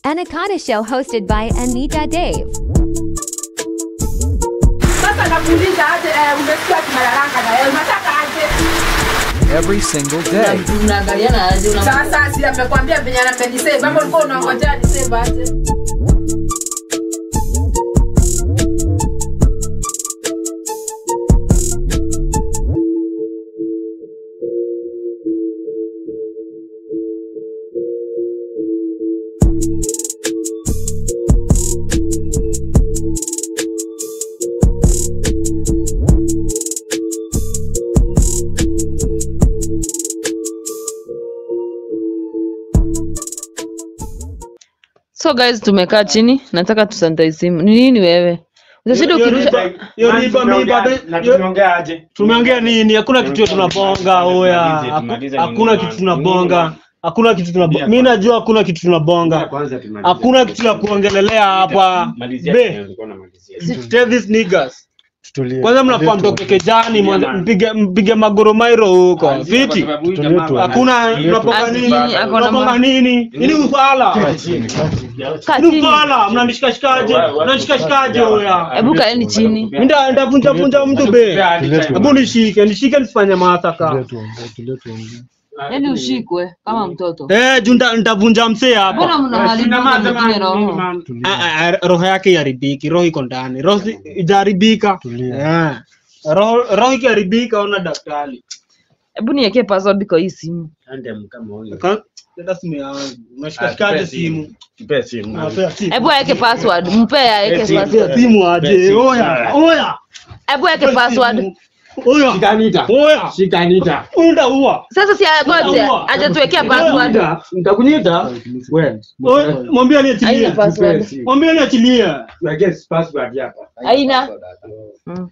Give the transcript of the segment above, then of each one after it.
Anaconda Show hosted by Anita Dave. Sasa nakuuliza aje, eh, umesikia tumelalanga na wewe, unataka aje? every single day. Mnaangaliana aje una Sasa si amekwambia venye amenisave, ama ulikuwa unangojea nisave aje? So guys tumekaa chini, nataka tusanitize simu. Ni nini wewe? Utashinda ukirusha Hiyo riba mi bado hiyo- tumeongea nini? Hakuna kitu tunabonga oya, Haku- hakuna kitu tunabonga, hakuna kitu tunabonga. Mimi najua hakuna kitu tunabonga, hakuna kitu ya kuongelelea hapa. Be, tell these niggas kwanza mnafaa mtoke kejani mwanze- mpige mpige magoromairo huko viti hakuna mnaponga nini Ati, ako na mnaponga ma- nini ini ufala kaa ini chini. ufala mnanishikashikaje mnanishikashikaje oya Hebu kaeni chini. Nda ndavunja vunja mtu be. Hebu nishike, nishike nisifanye masaka. Yaani ushikwe kama mtoto. Eh, juu nda- nitavunja msee Mbona hapa. mnaharibu mwingine roho? Ah, ah, Roho yake iharibiki, roho iko ndani. Roho si- ijaharibika. Eh. Roho roho ikiharibika ona daktari. Hebu niwekee password kwa hii simu. Ka- Dada simu yangu. Unashikashikaje simu? Unapea simu. Hebu aweke password. Mpe aweke Unapea password. simu aje. Oya, oya. Hebu aweke password. Oya. Oya. Unda uwa. Sasa si agote, hajatuwekea password. nitakunyita Oya, mwambie Haina aniachilie. password. Mwambie aniachilie. Haina. Mm.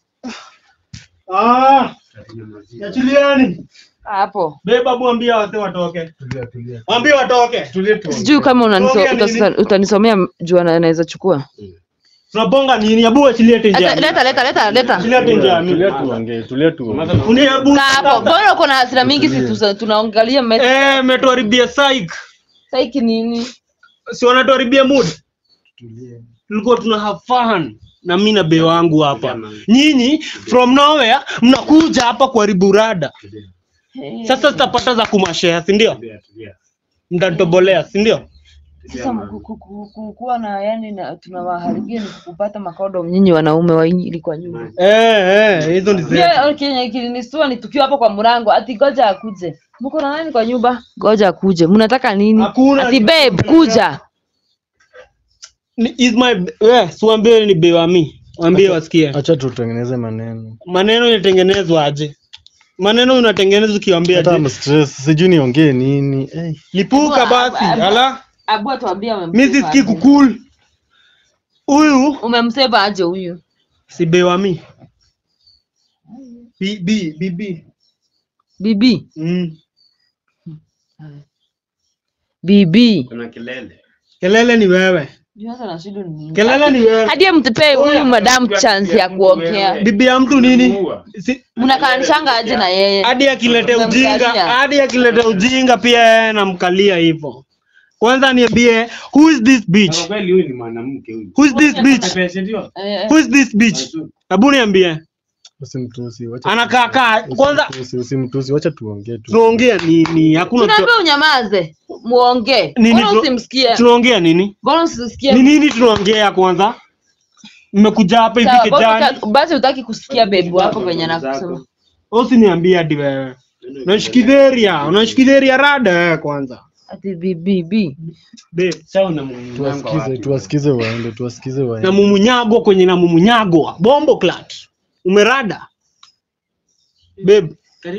Ah. Niachilieni. Hapo. Beba mwambie wase watoke. Mwambie watoke. Sijui kama unaniso- Ongea nini? utasa- utanisomea juu ana- anaweza chukua. Tunabonga nini? Abu achilie Leta tenja. leta leta leta leta. Achilie tenja. Uni abu. Kaa hapo. Mbona uko na hasira mingi si tusa- tunaangalia message. Eh, metuharibia psych. Saiki nini? Si wanatuharibia mood. Tulikuwa tuna have fun na mimi na be wangu hapa. Nyinyi from nowhere mnakuja hapa kuharibu rada. Sasa tutapata za kumashare, si ndio? Mtatobolea, si ndio? Sasa ku- ku- ku- ku- kuwa na yani na tunawaharibia ni kupata makodo nyinyi wanaume wa injili kwa nyumba. Eh, eh, hizo ni zetu. Pia Kenya kilinistua ni tukiwa hapo kwa mlango ati goja akuje. Mko na nani kwa nyumba? Goja akuje. Mnataka nini? Hakuna- Ati babe kuja. Ni- is my eh, siwaambie ni be wa mi. Waambie wasikie. acha tutengeneze maneno Maneno inatengenezwa aje? Maneno unatengenezwa ukiwaambia hata aje? I'm stress sijui niongee nini hey. Lipuka basi. Ala, Abu atuambia mimi umemsave sisikii aje. kukul. Huyu Umemsave aje huyu? si be wa mi. Bi bi bi bi. Bibi. Mm. Bibi. Kelele ni wewe. Sasa na shida ni nini? Kelele ni wewe. Hadi mtupee huyu madam chance ya kuongea. Bibi ya mtu nini? Si, Mnakanishanga aje na yeye? hadi akilete ujinga, Unamkalia. hadi akilete ujinga pia yeye namkalia hivyo. Kwanza niambie who is this bitch? Who is this bitch? Eh, Who is this bitch? Hebu niambie. usimtusi wacha Anakaa kaa kwanza usimtusi, usimtusi wacha tuongee tu tunaongea nini? Hakuna kitu- Tunaambia unyamaze. Muongee. nini Mbona tuna- usimsikie? tunaongea nini? Mbona usisikie? Ni nini tunaongea kwanza? Mmekuja hapa hivi Sawa, kijani. basi- Basi utaki kusikia bebi wako venye nakusema. Usiniambie hadi wewe. Unashikidheria, unashikidheria rada wewe kwanza. Ati bibi bi. Babe, tuwasikize tuwasikize waende tuwasikize na waende mumunyago kwenye na mumunyago bombo clat umerada babe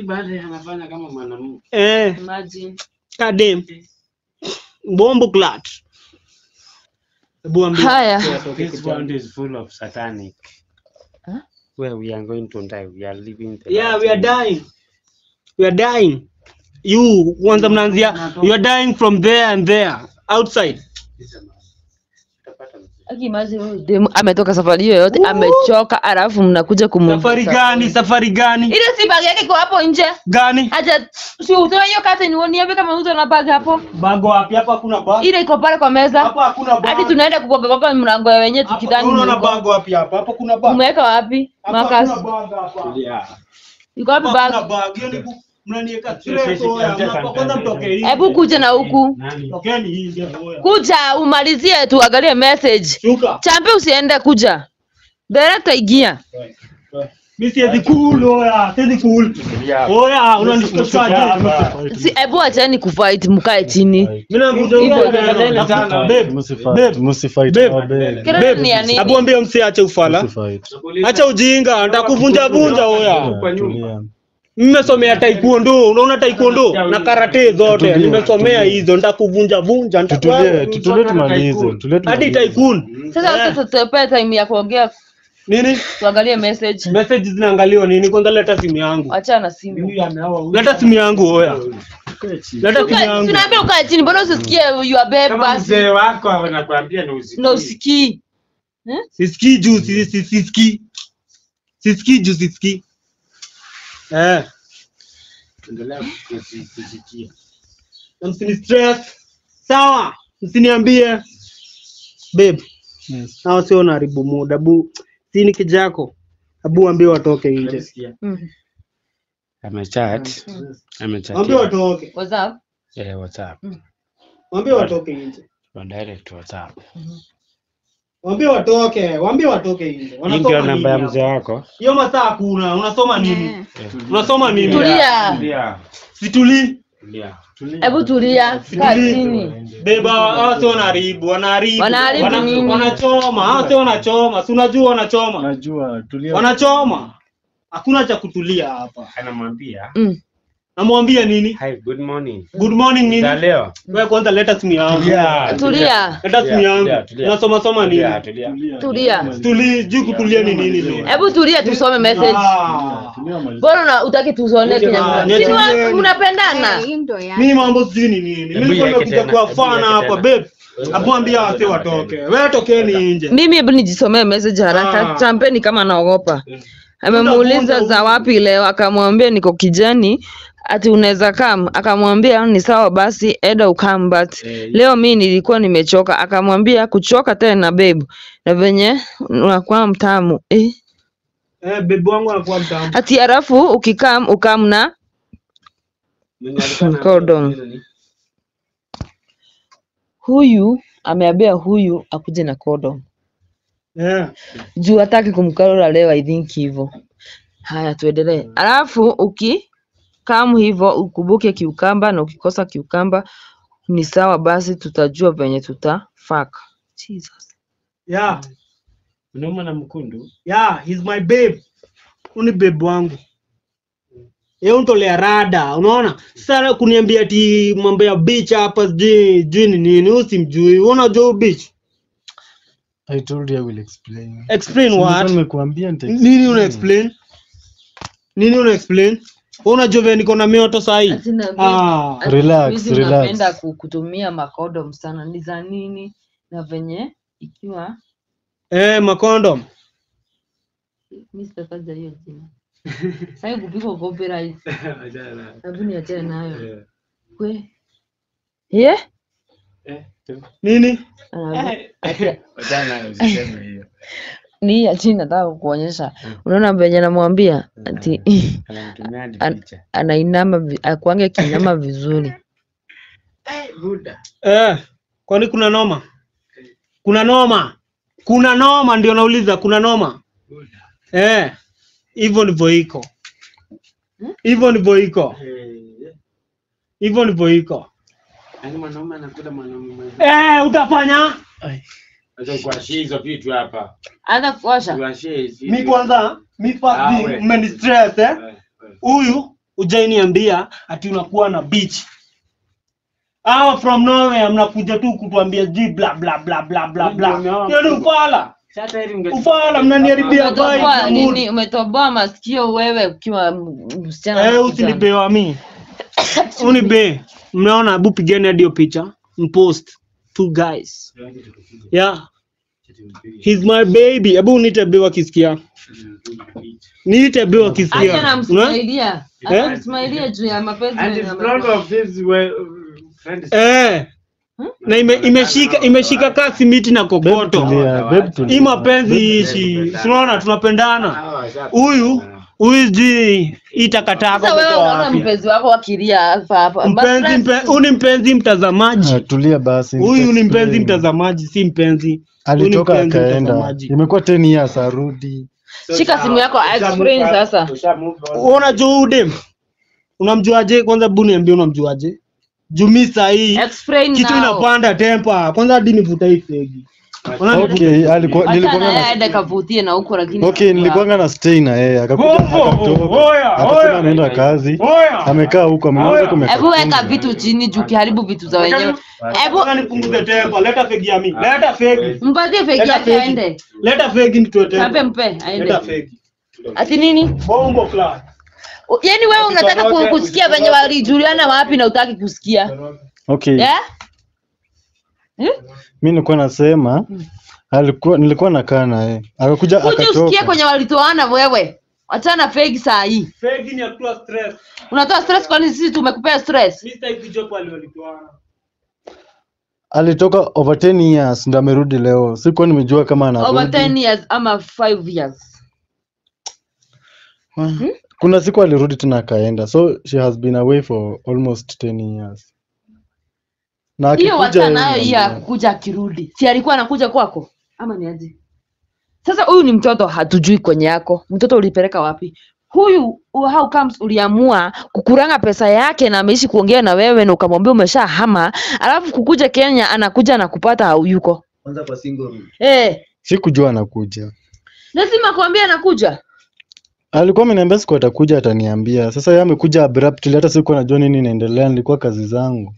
eh Imagine. kadem bombo clat hebu ambia Haya. This world is full of satanic. Huh? Where we are going to die. We are living the yeah last we are days. dying we are dying you kwanza mnaanzia you are dying from there and there outside Utapata mzee. Aki imagine huyu demu ametoka safari hiyo yote amechoka, alafu mnakuja kumu Safari gani? Safari gani? ile si bag yake iko hapo nje, Gani? acha si utoe hiyo kata ni niambie kama uzo na bag hapo, Bago wapi? Hapa hakuna bag. ile iko pale kwa meza. Hapa hakuna bag. Hadi tunaenda kugonga gonga mlango ya wenyewe Hapa tukidhani unaona mlikuwa- bag wapi hapa? Hapa kuna bag. umeweka wapi? Hapa Makas hakuna bag hapa. iko wapi Hapa hakuna bag? bag. Hiyo ni ku- mnaniweka stress oya. Mnapa- Kwanza mtoke hivi. Hebu kuja na huku, Tokeni hivi oya. kuja umalizie, tuangalie message. Shuka. Champe, usiende, kuja director, ingia. Mimi siwezi cool oya. Siwezi cool. Oya, unanishtushaje? Si, hebu acheni kufight, mkae chini. Mimi nakuja Hivyo, huko. tafadhali. Babe. Msifight, Babe. msifight, Babe. oh, babe. Kelele ni ya nini? Abu ambia msiache ufala. Msifight. Acha ujinga, nitakuvunja vunja oya. Yeah, tulia. Nimesomea taekwondo, unaona taekwondo na karate zote. Tutulie, Nimesomea tutulie. hizo, nitakuvunja vunja. nita- Tutulie, tutulie tumalize. Tutulie Hadi tumalize. tycoon. Sasa Eh. sasa tupe time ya kuongea, Nini? tuangalie message. Message zinaangaliwa nini? Kwanza leta simu yangu. Achana na simu. Leta simu yangu oya. Leta simu yangu. Tunaambia ukae chini, mbona usisikie your babe Kama basi? mzee wako anakuambia na usikii. Na usikii. Sisikii juu si- si- sisikii. Sisikii juu sisikii. Eh, Endelea kusi- kusikia. na msini stress. Sawa, msiniambie. Babe, Yes. hao sio naharibu muda. Bu, si ni kijako. Abu ambie watoke nje. Unasikia? Mm. Amechat. Amechat. Ambie watoke. What's up? Eh, WhatsApp. Ambie watoke nje. Kwa direct WhatsApp. Waambie watoke, waambie watoke nje. Hii ndio Wanasoma nini? namba ya hapo? mzee wako? Hiyo masaa hakuna. Unasoma nini? Unasoma nini? Tulia. Tulia. Situli. Tulia. Hebu tulia, kaa chini. Beba, hao sio wanaharibu, wanaharibu. Wanaharibu Wana- nini? Wanachoma, hao sio wanachoma. Si unajua wanachoma. Najua, tulia. Wanachoma. Hakuna cha kutulia hapa. Anamwambia, Mm. Namwambia nini? "Hi, good morning." Good morning Za nini? leo. Wewe kwanza leta simu yangu. Tulia. Tulia. Leta simu Tulia, yangu. tulia, tulia. Unasoma soma Tulia, nini? tulia. Tulia. Tuli, juu kutulia ni nini leo? Hebu tulia tusome message. Ah. Tulia, maliza. Bora una- utaki tusone Kenya. Ah, Si ni wa- nyeti- mnapendana? Mimi mambo sijui ni nini. Hebu Mimi iweke nimekuja tena, kwa hebu fana iweke hapa tena. babe. Hapo ambia wase watoke. Wewe tokeni nje. Mimi hebu nijisomee message haraka. Ah. Champeni kama anaogopa. Amemuuliza za wapi leo, akamwambia niko kijani, ati unaweza kam, akamwambia ni sawa basi, eda ukam, but leo mi nilikuwa nimechoka. Akamwambia kuchoka tena babe, na venye unakuwa mtamu eh. Eh, babe wangu anakuwa mtamu. Ati halafu ukikam ukam na Condom. huyu ameambia huyu akuje na condom Eh. juu hataki kumkarora leo, I think hivyo. Haya, tuendelee. Alafu ukikam hivyo ukumbuke kiukamba, na ukikosa kiukamba ni sawa basi, tutajua venye tuta fuck. Jesus. Yeah. Unauma na mkundu? Yeah, he's my babe. Huyu ni babe wangu. Yeye untolea rada, unaona? Sasa kuniambia ati mambo ya beach hapa sijui sijui ni nini, usimjui. Wewe Unajua huyu beach? I told you I will explain. Explain Si nilikuwa what? nimekuambia nita Nini una explain? Nini una explain? Wewe Unajua vile niko na mioto saa hii? Ati na Ah. ati Relax, siku hizi relax. mnapenda ku- kutumia makodom sana, ni za nini? Na venye ikiwa Eh, makondom. mi sitataja hiyo jina sasa kupigwa copyright, hebu niachane nayo kwe yeah? Nini? Anaambia- ati- Wachana usiseme hiyo. ni hii ya chini nataka kukuonyesha. Unaona venye namwambia ati Anamtumia hadi An- picha. anainama vi- akuange kinyama vizuri. Buda. Eh, kwani kuna noma? Kuna noma? Kuna noma ndio nauliza, kuna noma? Eh, hivyo ndivyo iko. Hivyo ndivyo iko. Hivyo ndivyo iko. Yaani mwanaume anakula mwanaume mwenzake. Eh, utafanya? Acha kuashia hizo vitu hapa. Anza kuosha Kuashia hizi. Mi kwanza, mi first Ah, thing, we. mmeni stress eh. Eh, eh. Huyu ujainiambia ati unakuwa na beach. Hawa from nowhere mnakuja tu kutuambia ji bla bla bla bla bla bla. Hiyo ni ufala. Sasa heri unge- Ufala mnaniharibia umetoboa vibe. nini? mood. Umetoboa masikio wewe ukiwa m- msichana. Eh, na kijana. usinibewa mi. Unibe. Mnaona, hebu pigeni hadi hiyo picha. Mpost two guys. Yeah. He's my baby. Hebu niite babe akisikia. Niite babe Acha akisikia. Una? namsmailia. Eh? Anamsmailia juu ya mapenzi And yenye in front amekuwa. of his well, friends. Eh. Na ime, imeshika imeshika kasi miti na kokoto. Tulia, babe tulia. Hii mapenzi ishi. Tunaona tunapendana. Huyu huyu sijui hii takataka Sasa wewe kutoa unaona wapi. mpenzi wako akilia hapa hapa. Mpenzi Basi- mpe- huyu ni mpenzi mtazamaji. Ah, tulia basi. Huyu ni mpenzi nitaexplain. mtazamaji, si mpenzi. Huyu ni Alitoka mpenzi akaenda. mtazamaji. Imekuwa 10 years arudi. Shika simu yako explain sasa. Usha move on. Wewe Unajua huyu dem? Unamjuaje? Kwanza bu niambie unamjuaje? Jumi sahii Explain kitu now. inapanda tempa. Kwanza hadi nivuta hii fegi. Unaona nivuta- Okay, alikuwa Acha nilikuwa na yeye na aende kavutie na huko lakini. Okay, nilikuwanga na stay na yeye akakuja Oh, oh, akatoka. oya, Akasema oya. anaenda kazi. Oya. Amekaa huko ameanza kumeka. Hebu weka vitu chini juu ukiharibu vitu za wenyewe. Hebu Kwanza nipunguze tempa. Leta fegi ya mimi. Leta fegi. mpatie feki Leta yake fegi. aende. Leta fegi nitoe Chape tempa. mpe Leta aende. fegi. Ati nini? Bombo class. Yaani wewe unataka ku- kusikia venye walijuliana wapi na utaki kusikia. Okay, Yeah? mimi nilikuwa nasema alikuwa nilikuwa nakaa na yeye. Akakuja Kuja usikie akatoka. kwenye walitoana wewe. Achana feki saa hii. Fegi ni ya kutoa stress. Unatoa stress kwani sisi tumekupea stress? Mimi sitaki kujua pale walitoana. Alitoka over 10 years ndo amerudi leo. Sikuwa nimejua kama Over anarudi. 10 years ama 5 years. Kuna siku alirudi tena akaenda. So she has been away for almost 10 years. Na Hiyo akikuja wacha nayo yeye hiyo ya ndo- kukuja akirudi. Si alikuwa anakuja kwako? Ama ni aje? Sasa huyu ni mtoto hatujui kwenye yako. Mtoto ulipeleka wapi? Huyu uh, how comes uliamua kukuranga pesa yake na ameishi kuongea na wewe na ukamwambia umeshahama, alafu kukuja Kenya anakuja na kupata hauyuko. kwanza kwa single room. Eh, Sikujua anakuja. lazima kuambia anakuja. Alikuwa ameniambia siku atakuja ataniambia. Sasa yeye amekuja abruptly hata sikuwa najua nini inaendelea, nilikuwa kazi zangu.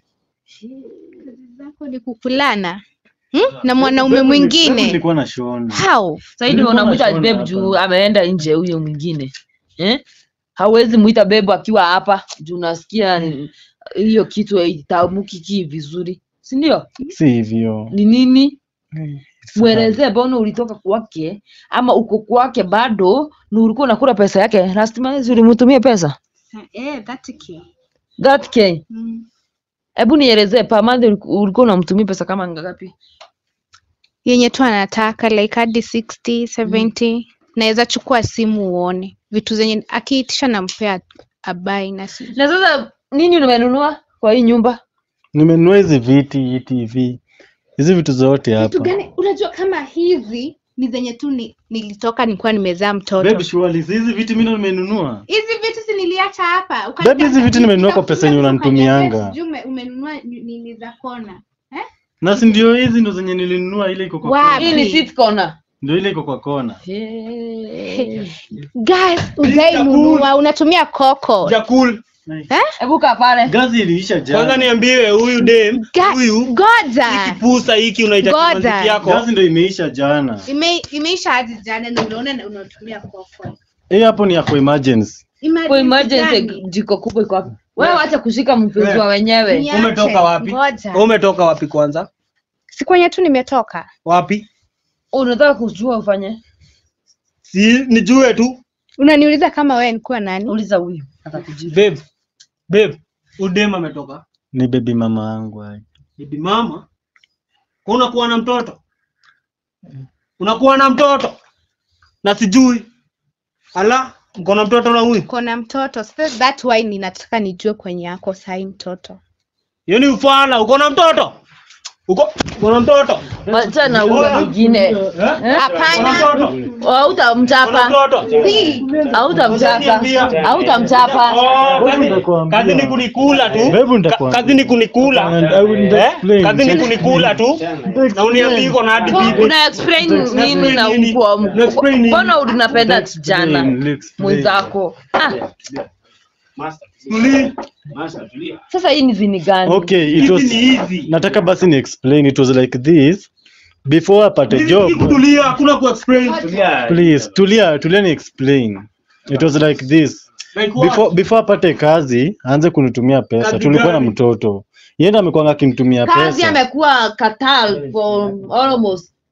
zako ni kukulana hmm? na mwanaume Babe, mwingine Nilikuwa na Shona. how Sasa hivi Nilikuwa unamuita nashauri babe hapa. juu ameenda nje huyo mwingine. Eh? Hawezi muita babe akiwa hapa juu nasikia ni- hiyo kitu itamuki ki vizuri. Si ndio? Si hivyo. Ni nini? It's Mwelezee mbona ulitoka kwake ama uko kwake bado na ulikuwa unakula pesa yake. Last month ulimtumia pesa? eh, that key. That K. Mm. Hebu nielezee per month uliku- ulikuwa unamtumia pesa kama ngapi? yenye tu anataka like hadi 60 70 naweza chukua simu uone vitu zenye akiitisha nampea abai na si Na sasa nini umenunua kwa hii nyumba? Nimenunua hizi viti, hii TV. Hizi vitu zote vitu hapa. gani unajua kama hizi ni zenye tu ni, nilitoka nilikuwa nimezaa mtoto Babe, surely hizi viti mimi ndo nimenunua. hizi vitu si niliacha hapa Babe, hizi vitu nimenunua kwa pesa yenye unanitumianga. Jume umenunua ni- nini za kona eh? Na si ndio hizi ndo zenye nilinunua ile iko kwa Wapi? Hii kona. ni sit corner. Ndio ile iko kwa kona. Hey. guys ujainunua unatumia koko Jakul. Hebu kaa pale. Gazi iliisha Kwanza jana. niambie huyu dem, Ga- huyu goja kipusa hiki unaita Goda. kimanzi yako. Gazi ndo imeisha jana. Ime, imeisha hadi jana na unaona na unatumia koko Hii hapo ni ya kwa emergency. Kwa emergency jiko kubwa iko wapi? Wewe acha kushika mpenzi wa wenyewe. Niache. Umetoka wapi? Ngoja. Wewe Umetoka wapi kwanza? si kwenye tu nimetoka Wapi? Unataka kujua ufanye? Si nijue tu. unaniuliza kama wewe nikuwa nani Uliza huyu atakujibu. Babe. Babe. Udem ametoka. Ni baby mama yangu. hai. Bibi mama. Kwa unakuwa na mtoto? Unakuwa na mtoto? Na sijui. Ala, mko na mtoto na huyu? kona mtoto so that why ninataka nijue kwenye yako sahi mtoto Hiyo ni ufala, uko na mtoto? Uko uko na mtoto? Wacha na huyo mwingine. Eh? hapana Uko na mtoto? Uko na Hautamchapa. mtoto? Si. Hautamchapa. Hautamchapa. Oh, kazi- nitakuambia. kazi ni kunikula tu. Babe, Ka- nitakuambia. Kazi ni kunikula. And I will Eh? explain. Kazi ni kunikula tu. Na uniambie iko na hadi bibi. Una explain nini na nini? ukwa Una explain nini? mbona unapenda kijana Explain, explain. mwenzako? Ah, Master, Tuli. master, tulia. sasa hii ni vini gani? Okay, it Hizi was ni hizi. nataka basi ni explain it was like this before apate Hizi job si kutulia, hakuna ku explain. Tulia. please tulia tulia ni explain it was like this Like what? before before apate kazi aanze kunitumia pesa Kazi tulikuwa na gani? mtoto yenda amekwanga akinitumia Kazi pesa amekuwa Qatar for almost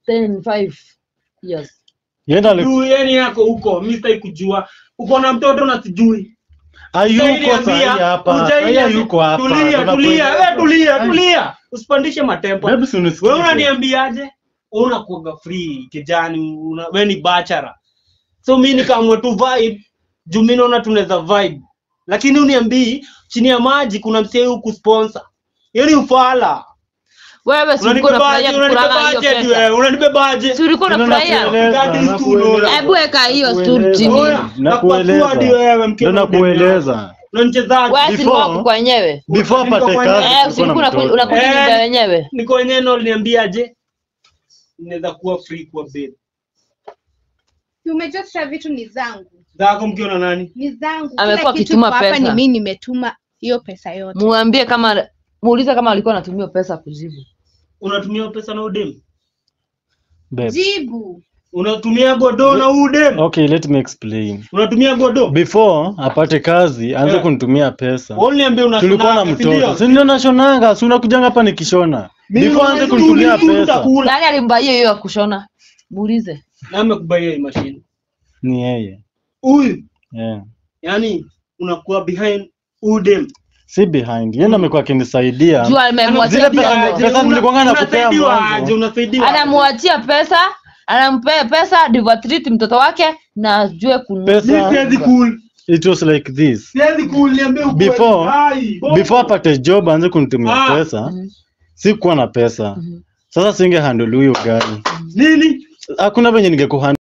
10 5 years Yenda ali- juu yani yako huko mi sitaki kujua uko na mtoto na sijui hayuko Hujaniambia, sahi hapa. Sahi hujaniambia. hayuko hapa. Tulia, Tunakuelewa. tulia, eh, tulia, tulia. Usipandishe matempo. Hebu si unisikize. Wewe unaniambiaje? Unakuwaga free kijani, una, wewe ni bachara. So mimi nikaamua tu vibe, juu mimi naona tunaweza vibe. Lakini uniambii chini ya maji kuna msee huku sponsor. Hiyo ni ufala. wewe si ulikuwa unafurahia Unanibebaje? kukulanga hiyo Unanibebaje pesa wewe? Unanibebaje? si ulikuwa Ndio unafurahia nakueleza, That is too nakueleza. low. hebu weka hiyo stool Nakueleza. chini Oya, Nakueleza. nakupasua hadi wewe, mke Ndio wangu. nakueleza. Unanichezaje? wewe si Before- wako kwa wenyewe Before Niko apate kwa- kazi, eh kulikuwa si ulikuwa na unaku- mtoto. unakuja Eh. nyumba wenyewe niko wenyewe ndo uliniambiaje inaweza kuwa free kwa babe Umejua sasa vitu ni zangu, zako mkiona nani ni zangu. Amekuwa Kila kitu akituma iko hapa pesa. ni mimi nimetuma hiyo pesa yote. muambie kama muulize kama alikuwa anatumia pesa kuzibu unatumia pesa na udem Babe. Jibu. unatumia godo na udem Okay, let me explain. unatumia godo Before apate kazi, aanze Eh. kunitumia pesa. Uniambie una Tulikuwa na mtoto. Si ndio nashonanga, si unakujanga hapa nikishona. Before aanze kunitumia pesa. nani alimba hiyo hiyo ya kushona muulize na amekubaia hii mashine Ni yeye. huyu Yeah. yani unakuwa behind udem Si behind. Yeye ndo amekuwa akinisaidia. jua amemwachia Zile pesa pesa- pesa nilikuwanga nakupea unasaidiwa mwanzo. aje unasaidiwa aje? anamwachia pesa anampea pesa divatrit mtoto wake na ajue kununua Mimi Pesa. siwezi cool It was like this. siwezi cool niambie ukweli Before- Ai, bongo. Before apate job aanze kunitumia Ah. pesa. Sikuwa na pesa. Sasa singe handle huyo gari. nini Hakuna venye ningekuhandle